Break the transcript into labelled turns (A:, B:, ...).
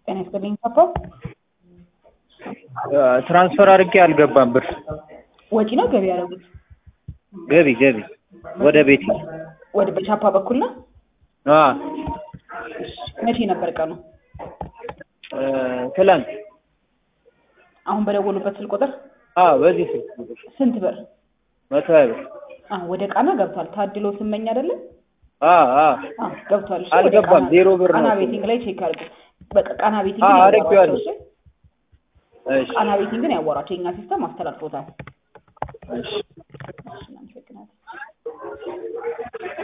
A: ጤና ይስጥልኝ ፓፓ።
B: ትራንስፈር አድርጌ አልገባም ብር
A: ወጪ ነው ገቢ ያደረጉት?
B: ገቢ ገቢ ወደ ቤት
A: ወደ በቻፓ በኩል ነው።
B: አ
A: መቼ ነበር ቀኑ?
B: ትላንት
A: አሁን በደወሉበት ስልክ ቁጥር
B: አ በዚህ ስልክ ቁጥር
A: ስንት ብር?
B: መቶ ሀያ ብር
A: አ ወደ ቃና ገብቷል። ታድሎ ስመኝ አይደለም?
B: አ አ
A: አ ገብቷል። እሺ፣ ወደ
B: አልገባም፣
A: ቃና-
B: ዜሮ ብር
A: ቃና
B: ነው።
A: ቤቲንግ ላይ ቼክ አድርጉ። በቃ ቃና ቤቲንግ
B: አ አድርጌዋለሁ።
A: እሺ፣
B: እሺ
A: ቃና ቤቲንግን ያወራቸው የኛ ሲስተም አስተላልፎታል።
B: እሺ